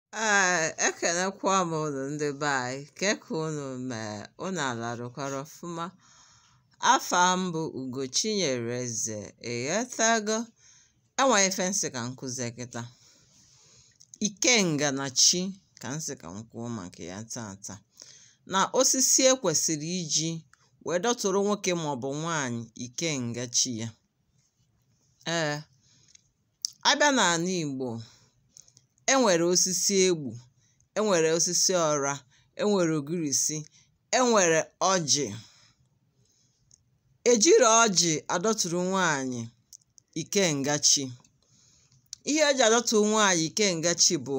Ee, ekenekwa m unu ndị be anyị ke ka unu mee unu alarụkwara ọfụma afa m bụ Ugochinyere Eze ịghọtago enwere ife nsị ka m kụzie kịta ikenga na chi ka nsị ka m kwuo maka ya tata na osisi ekwesịrị iji wee dọtụrụ nwoke maọbụ nwaanyị ikenga chi ya ee abịa n'ala Igbo enwere osisi egbu enwere osisi ọra enwere ogirisi enwere ọjị ejiro ọjị adọtụrụ nwaanyị ikenga chi ihe eji adọtụ nwaanyị ikenga chi bụ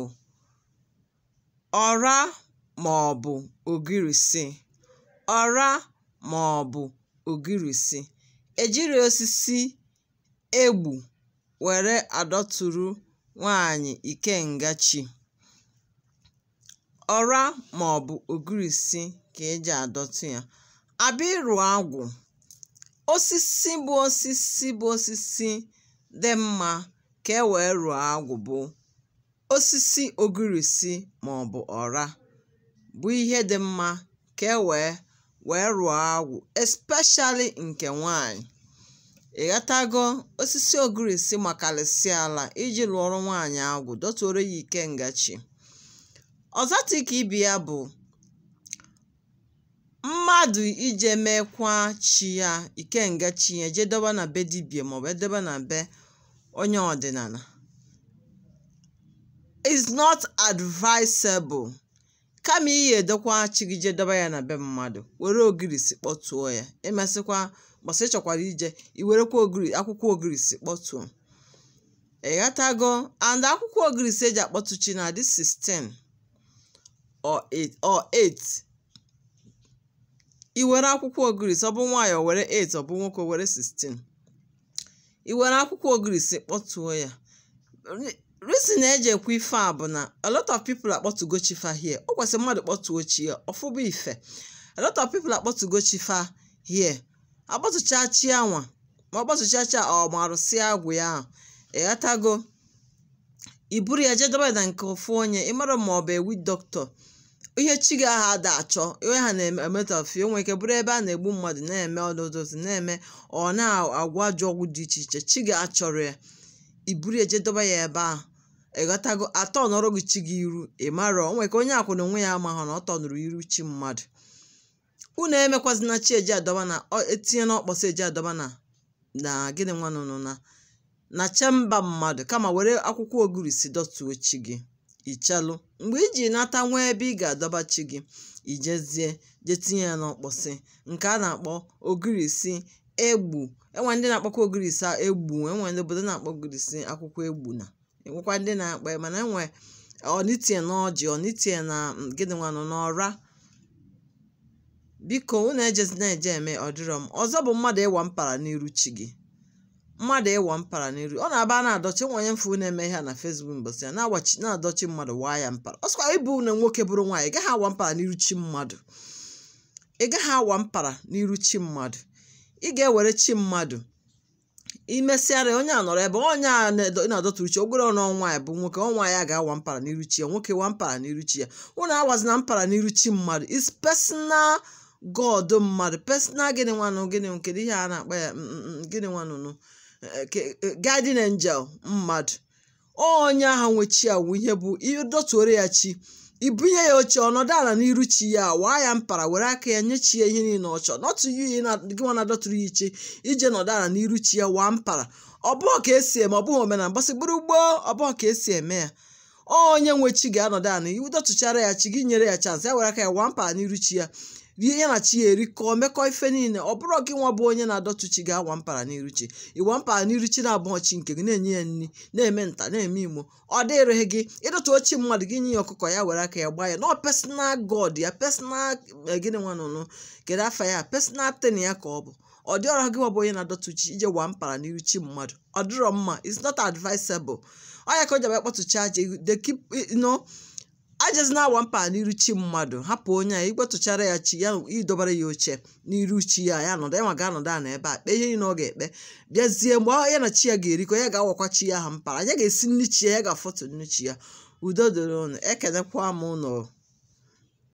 ọra maọbụ ogirisi ọra maọbụ ogirisi ejiri osisi egbu were adọtụrụ nwaanyị ikenga chi ọra maọbụ ogirisi ka eji adọtụ ya abịa ịrụ agwụ osisi bụ osisi bụ osisi dị mma ka e wee rụọ agwụ bụ osisi ogirisi maọbụ ọra bụ ihe dị mma ka e wee wee rụọ agwụ especially nke nwaanyị ịghọtago osisi ogirisi makarịsịa ala iji lụọrọ nwaanyị agwụ dọtụrụ ya ikenga chi ọzọ dị ka ibe ya bụ mmadụ ije mekwa chi ya ikenga chi ya jee dọba na be dibịa maọbụ edebe na be onye ọdịnala is not advisable kama iyi edokwa chi gị jee dọba ya na be mmadụ were ogirisi kpọtuo ya emesịkwa mbọsị ị chọkwara ije iwerekwa ogiri akwụkwọ ogirisi kpọtuo ịghọtago and akwụkwọ ogirisi eji akpọtụ chi na adị 16 or 8 or 8 i were akwụkwọ ogirisi ọ bụ nwaanyị o were 8 ọ bụ nwoke o were 16 i were akwụkwọ ogirisi kpọtuo ya reason eji ekwu ife a bụ na a lot of people akpọtugo chi fa here o kwesịrị mmadụ kpọtuo chi ya ọfụba ife a lot of people akpọtugo chi fa here akpọtụcha chi anwa ma ọ kpọtụcha chi ọ ma arụsịa agwụ ya ahụ ịghọtago iburu ya jee dobe na nke ofu onye ịmara ma ọ bụ ewi dọkịta ihe chi gị aha ada achọ ihe ha na-emetafi o nwere ike bụrụ ebe a na-egbu mmadụ na-eme ọdụdụzi na-eme ọ na-agwa ajọ ọgwụ dị iche iche chi gị achọrọ ya iburu ya jee dobe ya ebe ahụ ịghọtago atọ nọrọ gị chi gị iru ịmara o nwere ka onye akwụna onwe ya amaghọ na ọ tọnụrụ iru chi mmadụ unu emekwazina chi eji adọba na etinye n'ọkpọsọ eji adọba na na gịnị nwanụnụ na na chemba mmadụ kama were akwụkwọ ogirisi dọtuo chi gị ichelụ mgbe iji nata nwee ebe ị ga-adọba chi gị ijezie jee tinye ya n'ọkpọsị nke a na-akpọ ogirisi egbu enwe ndị na-akpọkwa ogirisi egbu enwe ndị obodo na-akpọ ogirisi akwụkwọ egbu na enwekwa ndị na-akpọ ya mana enwe ọnitie na ọjị ọnitie na gịnị nwanụ na ọra biko unu ejezina eje eme ọdịrọ m ọzọ bụ mmadụ ịwa mpara n'iru chi gị mmadụ ịwa mpara n'iru ọ na-aba na-adọchi nwa onye mfu na-eme ihe na Facebook mbọsị ya na-agbachi na-adọchi mmadụ waa ya mpara ọ sịkwa ịbụ na nwoke bụrụ nwaanyị ị gaghị awa mpara n'iru chi mmadụ ị gaghị awa mpara n'iru chi mmadụ ị ga-ewere chi mmadụ imesịara onye a nọrọ ebe onye a na-adọtụrụ chi ogwere ọnụ nwaanyị bụ nwoke ọnwa ya ga-awa mpara n'iru chi ya nwoke wa mpara n'iru chi ya ụnụ awazina mpara n'iru chi mmadụ is personal god mmadụ personal gịnị nwanụ gịnị kedu ihe a na-akpọ ya gịnị nwanụnụ guardian angel mmadụ onye ahụ nwe chi awụ ihe bụ ịdọtuoro ya chi ibunye ya oche ọnọdụ ala n'iru chi ya waa ya mpara were aka ya nye chi ya ihe niile ọ chọrọ nọtụ iyi gị nwa na-adọtụrụ ya iche ije nọdụ ala n'iru chi ya waa mpara ọ bụghị ka esi eme ọ bụghị omenala mbọsị gburu gboo ọ bụghị ka esi eme ya onye nwe chi ga-anọdụ ala iwu dọtụchara ya chi gị nyere ya chansị ya were aka ya waa mpara n'iru chi ya rie ya na chi ya erikọọ mekọọ ife niile ọ bụrụ gị nwa bụ onye na-adọtụ chi ga-awa mpara n'iru chi ịwa mpara n'iru chi na-abụghọ chi nke gị na-enye ya nri na-eme nta na-eme imo ọ dịrịghị gị ịdọtụ ochi mmadụ gị nye ya ọkụkọ ya were aka ya gbaa ya nọọ personal god ya personal gịnị nwanụnụ kedu afa ya personal ten ya ka ọ bụ ọ dị ọrụ gị nwa bụ onye na-adọtụ chi ije waa mpara n'iru chi mmadụ ọ dịrọ mma it's not advisable ọ ya ka o ji abịa kpọtụcha aja they keep no ajezi na-awa mpa n'iru chi mmadụ hapụ onye a igbetụchara ya chi ya idobara ya oche n'iru chi ya ya nọdụ ya ma ga-anọdụ ana ebe a kpee ihe niile ọ ga-ekpe bịazie mgbe ya na chi ya ga-erikọ ya ga-awakwa chi ya ha mpara ya ga-esi nri chi ya ya ga-afọtụ nri chi ya udo dịrị unu ekenekwa m unu